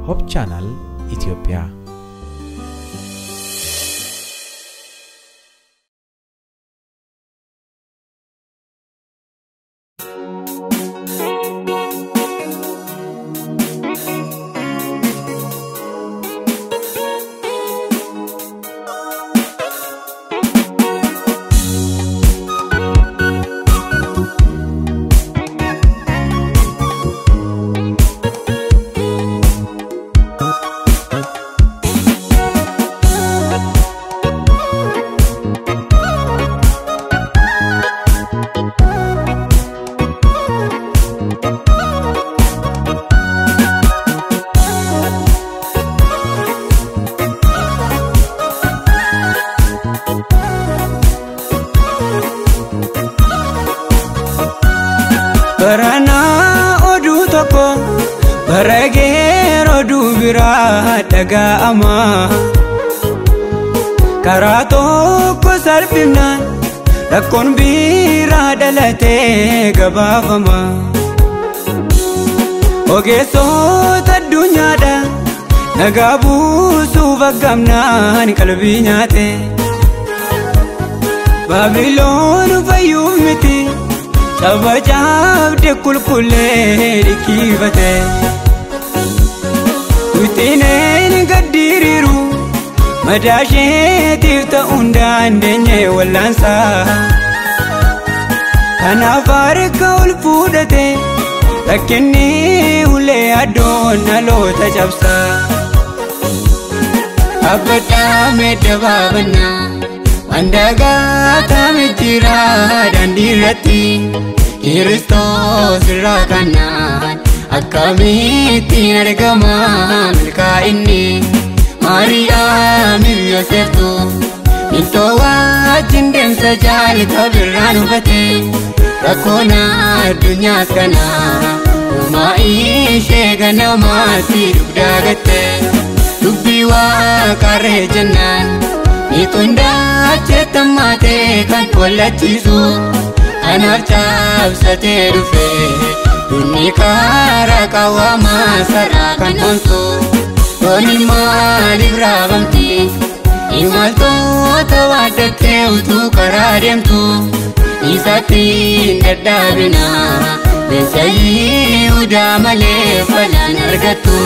ሆፕ ቻናል ኢትዮጵያ Baranaa oduu tokko barageer oduu biraa dhaga'ama. Karaa tokko salphifnaan rakkoon biraa dhalatee gabaafama. Ogeessota addunyaadha nagaa buusuuf aggamnaan qalbii nyaate. Baabiloon fayyuuf miti. Sabajaabde qulqullee dhikkifate Wixineen gaddiriiru madaasheetiif ta'uun dandeenye wallaansaa Kanaaf harka ol fuudhate rakkinni ulee addoon dhaloota cabsa Abbadhaa meedda baabannaa Wandagaa taame jira daandii irratti Kiristoos irraa kanaan akkamittiin argama milkaa'inni Maariyaamiif Yooseftu miltoo wajjin deemsa jaalata birraan hubate rakkoon addunyaas kana uumaa ishee ganamaatti dugdaa gatte dubbii waaqarree jennaan Miiqondaa jettamaatee kan wallachiisu Kanaaf cabsatee dhufe Dunni karaa qawwamaa saraa kan onsu Dooni maaliif raabamti Imaltoota waaddattee utuu karaa deemtu Isatti hin dadhaabina Beessa Yihudaa malee falaan argattu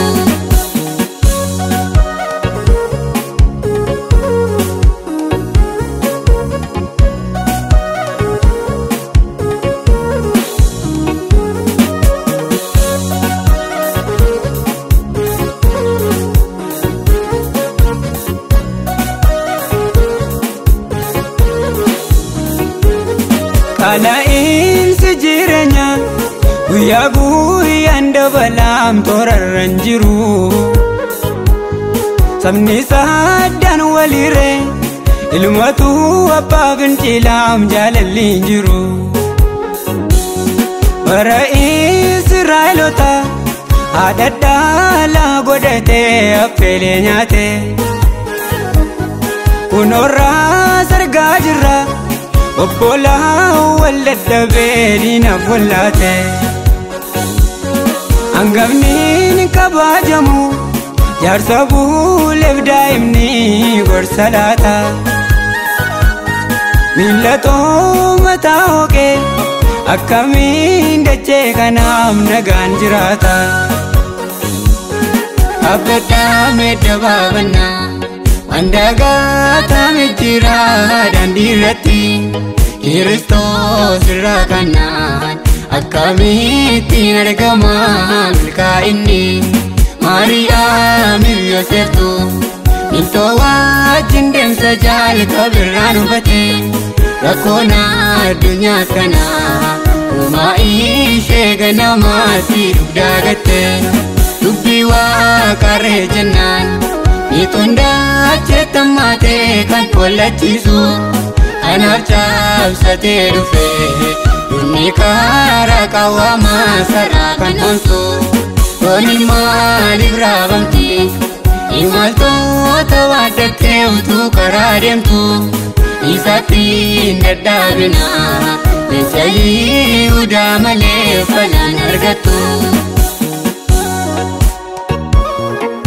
Qala'iinsi jireenya guyyaa guyyaan dabalaam toorarran jiru. Sabni saddaan walirree ilmatu abbaa fincilaam jaalalli hin jiru. Bara Israa'eelota haadha dhaalaa godhatee affeelee nyaate. Kunoorraa sargaa jirra. obbolaa wal dadhabee diinaaf wallaate hangafni kabajamu jaarsa buuleef daa'imni gorsa laata miillatoo mataa hooqee akkamiin dachee kanaaf nagaan jiraata abbadhaa meedda baabannaa Wandagaa taame jira daandii irratti Kiristoos irraa kanaan akkamittiin argama milkaa'inni Maariyaamiif Yooseftu miltoo wajjin deemsa jaalata birraan hubate rakkoon addunyaas kana uumaa ishee ganamaatti dugdaa gatte dubbii waaqarree jennaan Miiqondaa jettamaatee kan wallachiisu Kanaaf cabsatee dhufe Dunni karaa qawwamaa saraa kan onsu Dooni maaliif raabamti Imaltoota waaddattee utuu karaa deemtu Isatti hin dadhaabina Beessa Yihudaa malee falaan argattu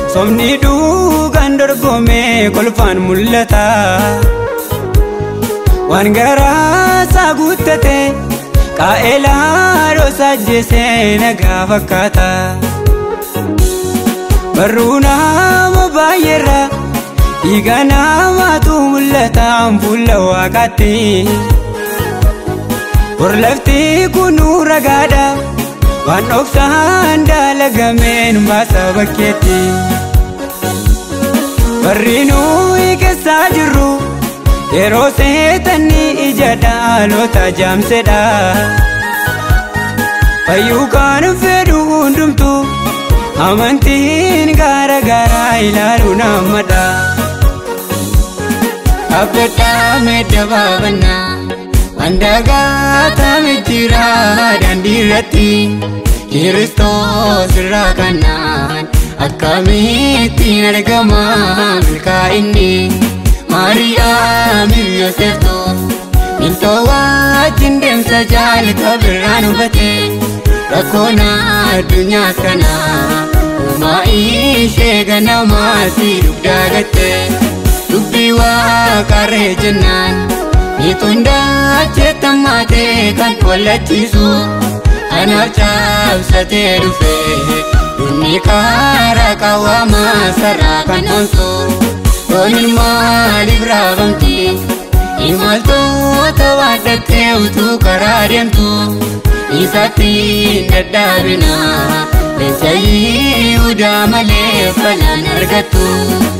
Somni dhugaan dorgomee kolfaan mul'ata. Waan garaasaa guuttate qaa'elaa dhoosaa ajjeesee nagaa fakkaata. Barruu nama baay'eerra dhiiga namaatu mul'ata fuula waaqaatti. Horlafti kunuu ragaadha waan dhoksaan dalagameen baasa bakkeetti. Barri nuyi keessaa jirru yeroo seetanni ija dhaalota jaamsedha. Fayyuu kan fedhu hundumtu amantiin gaara garaa ilaalu namadha. Abdadhaa medda baabannaa Wandagaa taame jira daandii irratti Kiristoos irraa kanaan akkamittiin argama milkaa'inni Maariyaamiif Yooseftu miltoo wajjin deemsa jaalata birraan hubate rakkoon addunyaas kana uumaa ishee ganamaatti dugdaa gatte dubbii waaqarree jennaan Nitundaa jettamaatee kan wallachiisu kanaaf cabsatee dhufe Dunni karaa qawwamaa sarara kan onsu Dooniin maaliif raabamti Imaltoota waaddattee utuu karaa deemtu Isatti hin dadhaabina Leenca Yihudaa malee falan argattu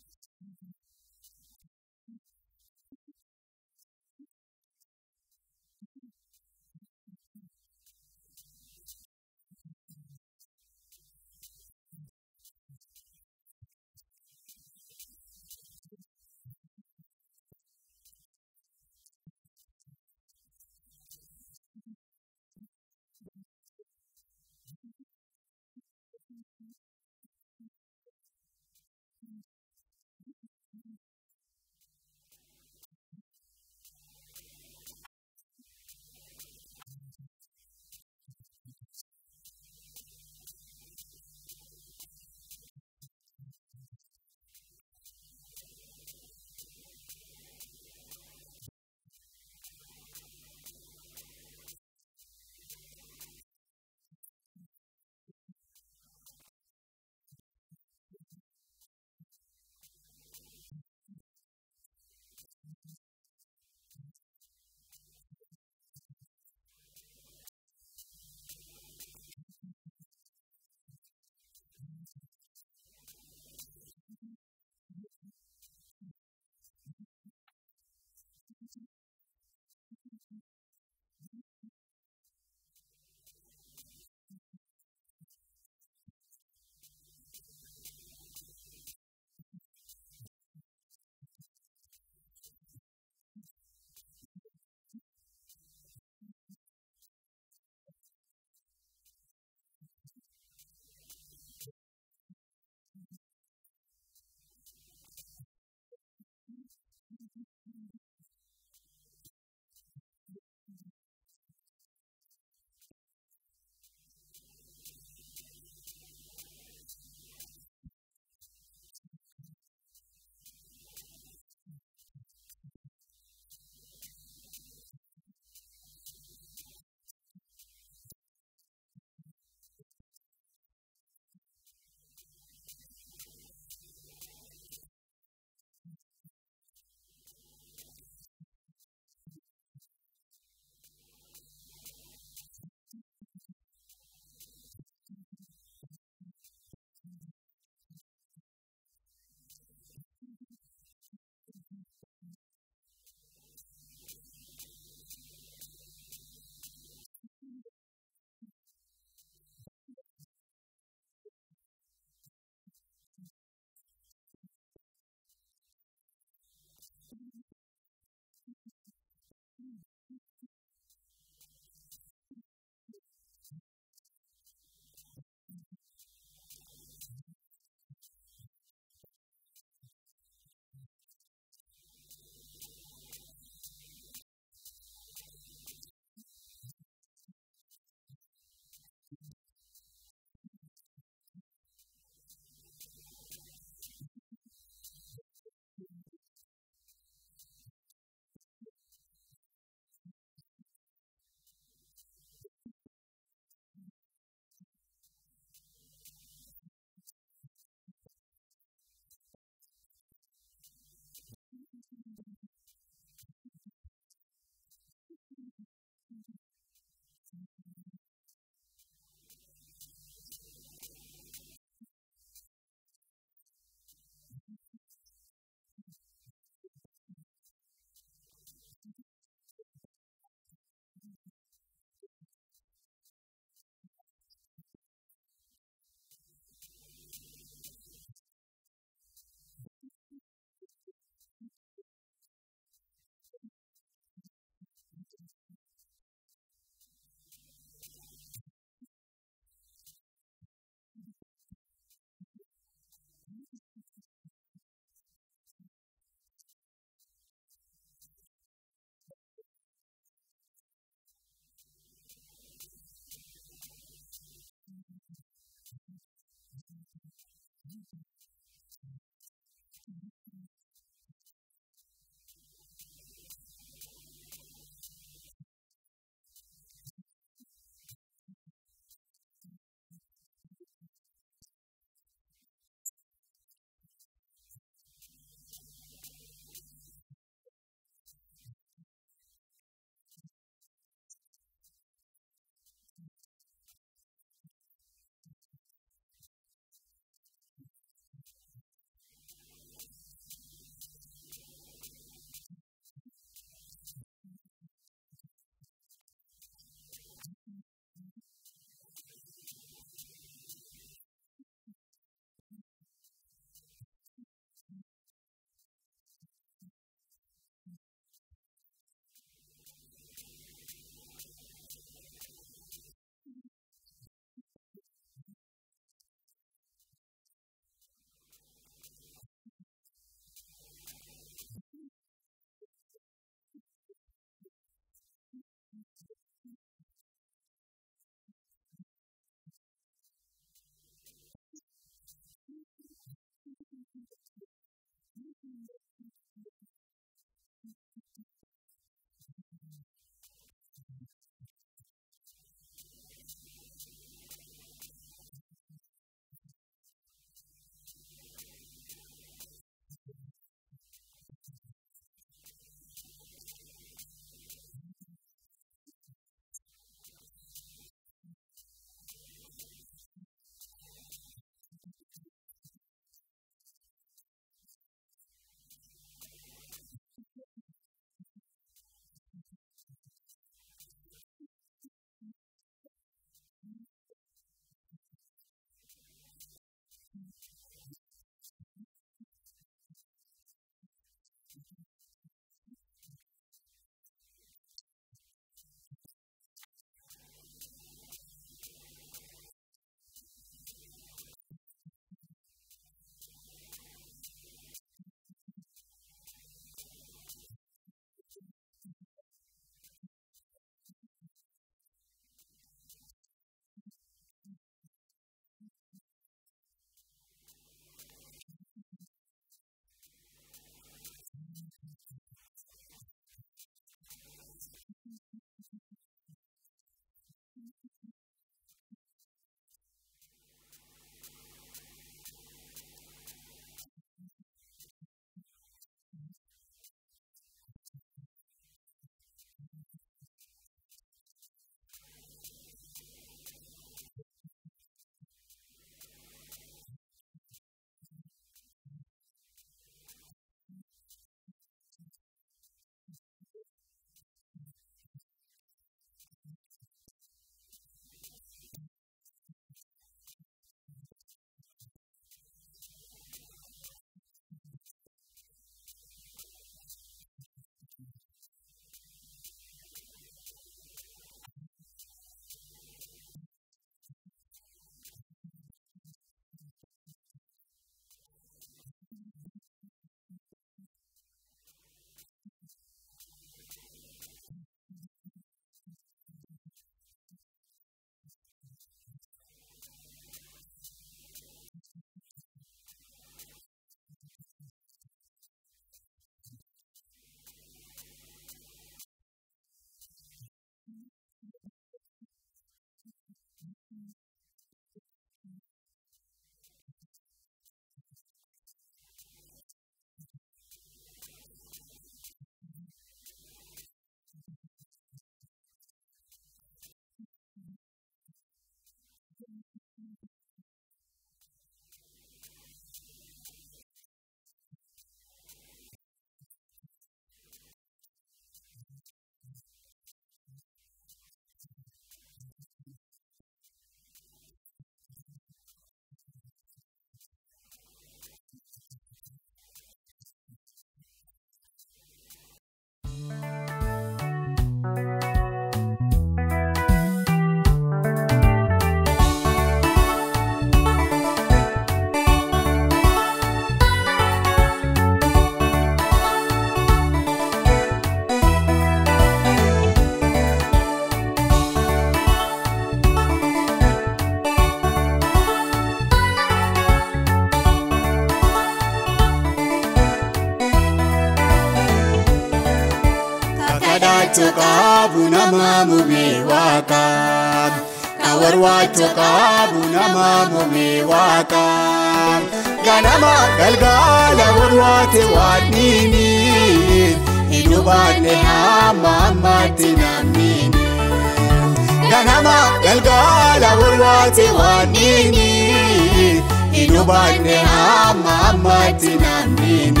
kadhachuu qabu nama mumee waaqaa ka warwaachuu qabu nama mumee waaqaa ganama galgala warwaate waadniini hin hubanne hamma ammaatti namniini ganama galgala warwaate waadniini hin hubanne hamma ammaatti namniini.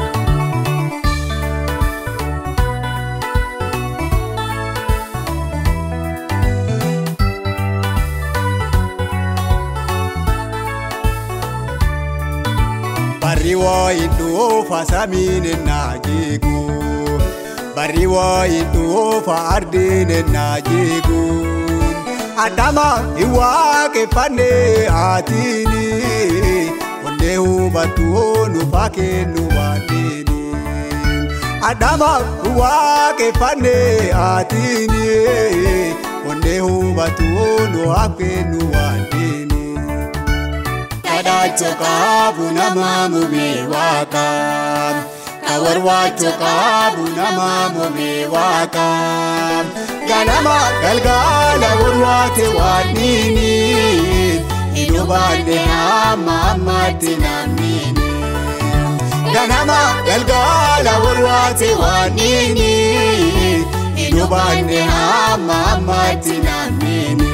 Barri waa'ee dhuunfa samiin ennaa jeeku. Barri waa'ee dhuunfa ardiin ennaa jeeku. Adama hin waaqeffannee haatiini. Onnee hubattu nufa kennu baadhiini. Adama hin waaqeffannee haatiini. Onnee hubattu nufa kennu baadhiini. kadhachuu qabu nama mumee waaqaa ka warwaachuu qabu nama mumee waaqaa ganama galgala warwaate waadniini hin hubanne hamma ammaatti namniini ganama galgala warwaate waadniini hin hubanne hamma ammaatti namniini.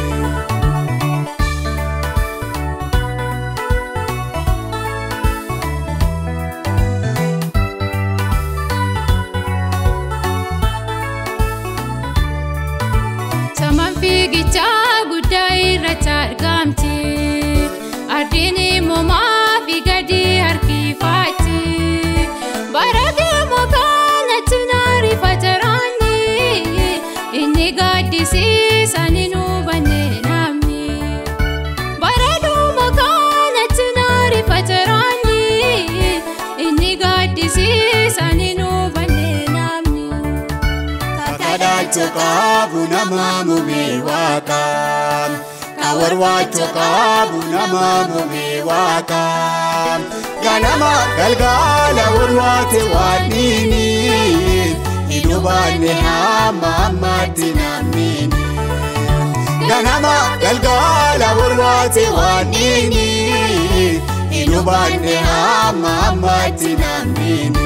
Saman fiigichaa guddaa irratti argamti. Ardiin immumaa fi gadi harkifaatti. Bara deemu kanatti naarifata raanni. Inni gaaddisiisan hin hubanne namni. Bara deemu kanatti naarifata raanni. Inni gaaddisiisan hin hubanne namni. kadhachuu qabu nama mumee waaqaa ka warwaachuu qabu nama mumee waaqaa ganama galgala warwaate waadniini hin hubanne hamma ammaatti namniini ganama galgala warwaate waadniini hin hubanne hamma ammaatti namniini.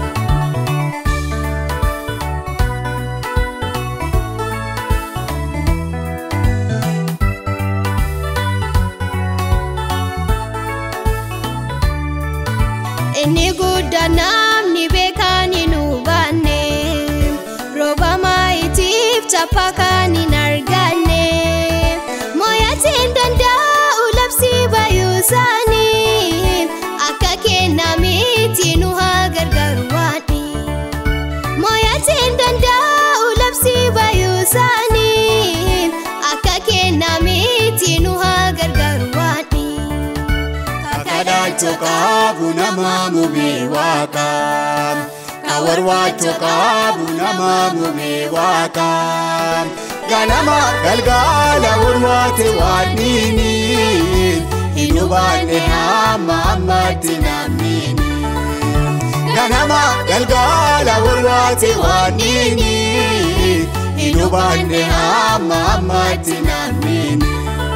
Inni guddaa namni beekan hin hubanne rooba maayitiif chappa kan hin arganne mooyatiin danda'u labsii baay'uu isaanii akka kennamitti nu haa gargaaru waani mooyatiin danda'u labsii baay'uu isaanii akka kennamitti nu haa gargaaru waani. kadhachuu qabu nama mumee waaqaa ka warwaachuu qabu nama mumee waaqaa ganama galgala warwaate waadniini hin hubanne hamma ammaatti namniini ganama galgala warwaate waadniini hin hubanne hamma ammaatti namniini.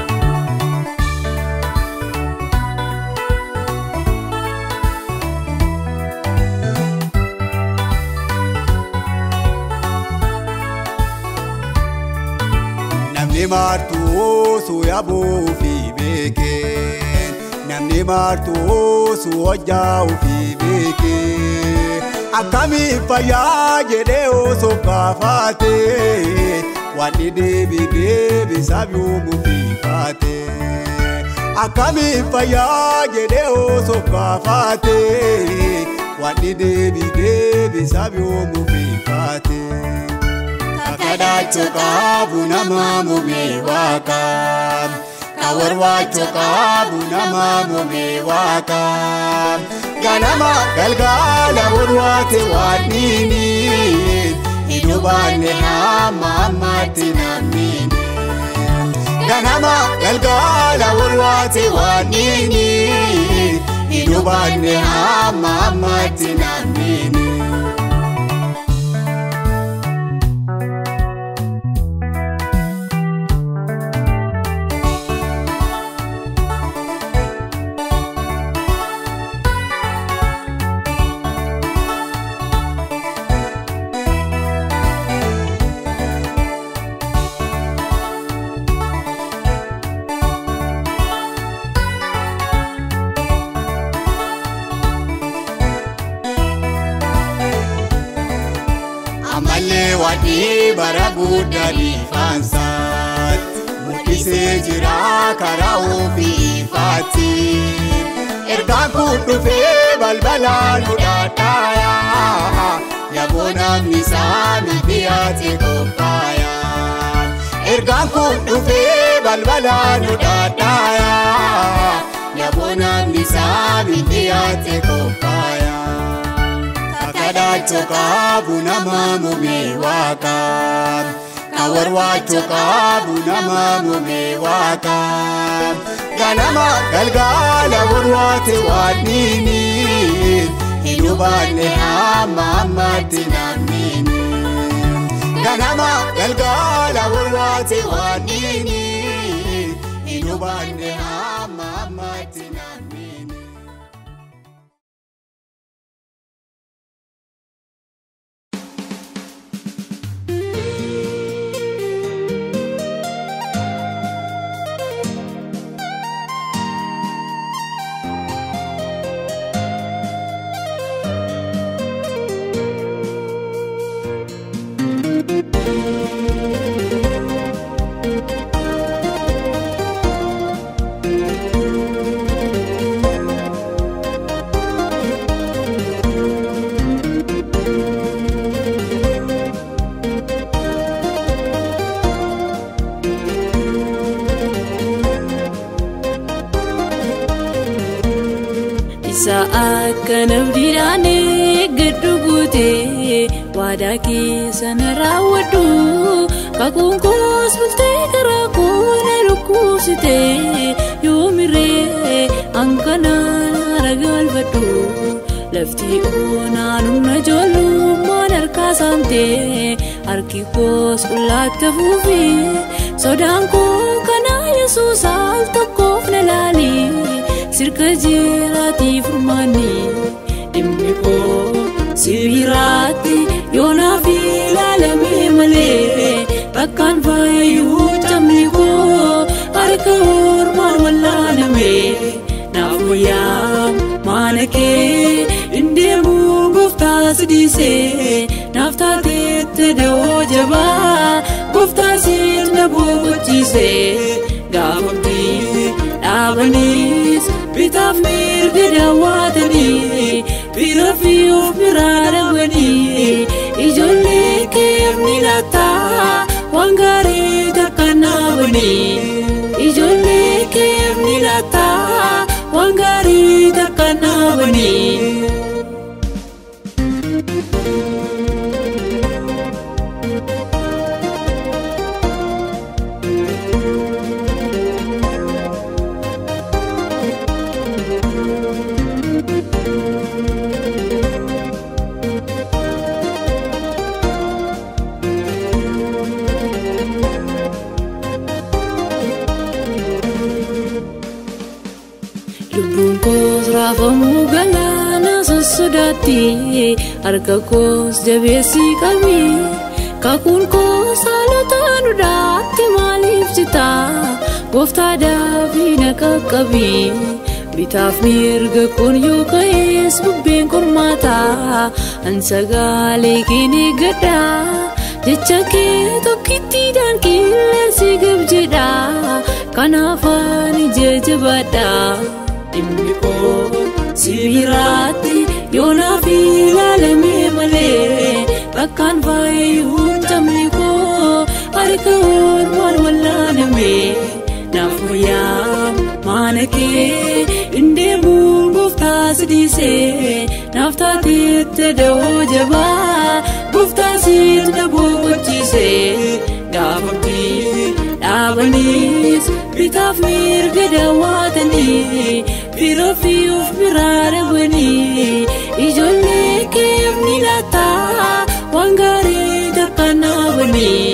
Namni martuu su yaabuu fi beekee namni martuu su hojjaa fi beekee akkamiin fayyaa jedhee osoo gaafatee wanni deebi deebi sabi'uumu fi kaatee akkamiin fayyaa jedhee osoo gaafatee wanni deebi deebi sabi'uumu fi kaatee. kadhachuu qabu nama mumee waaqaa ka warwaachuu qabu nama mumee waaqaa ganama galgala warwaate waadniini hin hubanne hamma ammaatti namniini ganama galgala warwaate waadniini hin hubanne hamma ammaatti namniini. wadhii bara guddaa dhiifaansaatti mul'isee jira karaa ofii ifaatti. Ergaan kun dhufee balbala nu dhaadhaaya yaboo namni saami dhiyaate qophaaya. Ergaan kun dhufee balbala nu dhaadhaaya yaboo namni saami dhiyaate qophaaya. Kakadhaachoo qabu nama muumee waaqaa. Kawarwaachoo qabu nama muumee waaqaa. Ganama galgala warwaate waadniini. Hin hubanne hamma ammatti namniini. Ganama galgala warwaate waadniini. Hin hubanne hamma ammatti namniini. Isa akka nabdiidhaan eeggadhu guutee waadaa keessa na raawwadhu kakuun koos bultee karaa koo na dhukkubsitee yoomirree hanqanaan haara galfadhu lafti oonaan humna ijoollummaan harkaa saamtee harki koos qullaatti fuufee sodaan koo kanaa yesuus al tokkoof na laalee. sirka jiraati furmaanni dhimmi koo sibiiraatti yoonaaf ilaalamee malee bakkaan faayuu camni koo harka ormaan wallaaname naaf wayyaa maana kee indeemu gooftaa sidiisee naaf taateette da'oo jabaa gooftaa siit na boqochiisee gaafamtii dhaabaniis bitaaf mirga daawwatanii bira fi of biraa dhabanii ijoollee keef ni laataa waan gaarii takka naabanii ijoollee keef ni laataa waan gaarii takka naabanii. lubbuun koos raafamuu galaana sossodaatti harka koos jabeessii qabi kakuun koos haalota dudaatti maaliif jita gooftaa daafii na qaqqabi bitaaf mirga kun yoo ka'ees bubbeen qormaataa ansagaalee keen eeggadha jecha kee tokkittiidhaan qilleensi gab jedha kanaaf ani jajjabaadha. dhimmi koo sibiiraatti yoonaaf ilaalamee malee bakkaan faayuu camni koo harka ormaan wallaaname naaf wayyaa maana kee indeemuun gooftaa sidiisee naaf taateette da'oo jabaa gooftaa siit na boqochiisee gaafamtii dhaabaniis bitaaf mirga daawwatanii bira fi of biraa dhabanii ijoollee keef ni laataa waan gaarii takka naabanii.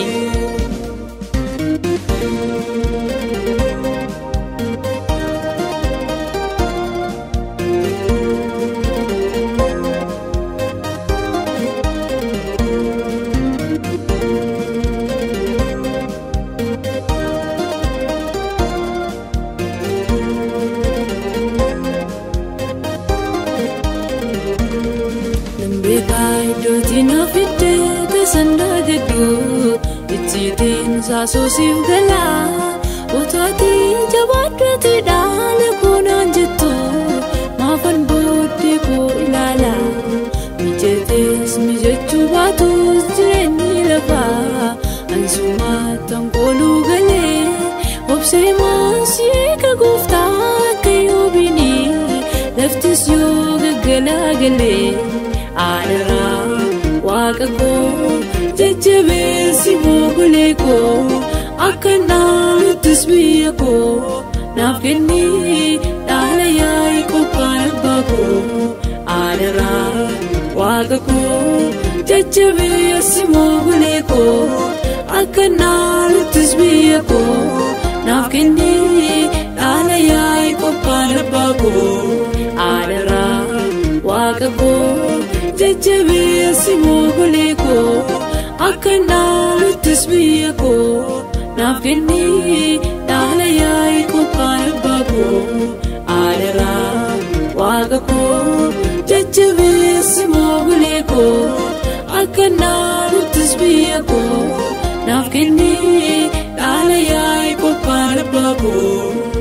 sandaa gadduu ittiin saasosiif galaa otaatii jabaadhati dhaala koonaan jettu maafan booddee koo ilaala mijatees mijachuu baatus jireenyi lafaa ansumaattan kooluu galee obsee maasii ka gooftaa akka yoobini laftis yoo gaggalaa galee aadaraa waaqa koo jajjabeessi moogulee koo akka naanuttis biyya koo naaf kennii dhaala yaa'ii qophaan abbaa koo aadaraa waaqa koo jajjabeessi moogulee koo akka naanuttis biyya koo naaf kennii dhaala yaa'ii qophaan abbaa koo aadaraa waaqa koo jajjabeessi moogulee koo akka naaluttis biyya koo naaf kennii dhaala yaa'ii qophaan abbaa koo aadaraa waaqa koo jajjabeessi moogulee koo akka naaluttis biyya koo naaf kennii dhaala yaa'ii qophaan abbaa koo.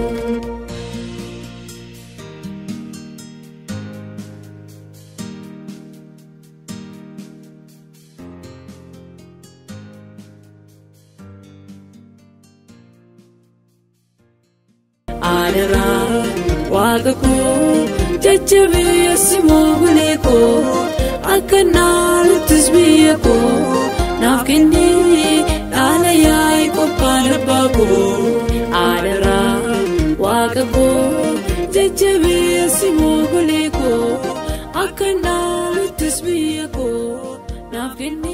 aadaraa waaqa koo jajjabeessi moogulee koo akka naaluttis biyya koo naaf kennii dhaala yaa'ii qophaan abbaa koo aadaraa waaqa koo jajjabeessi moogulee koo akka naaluttis biyya koo naaf kennii.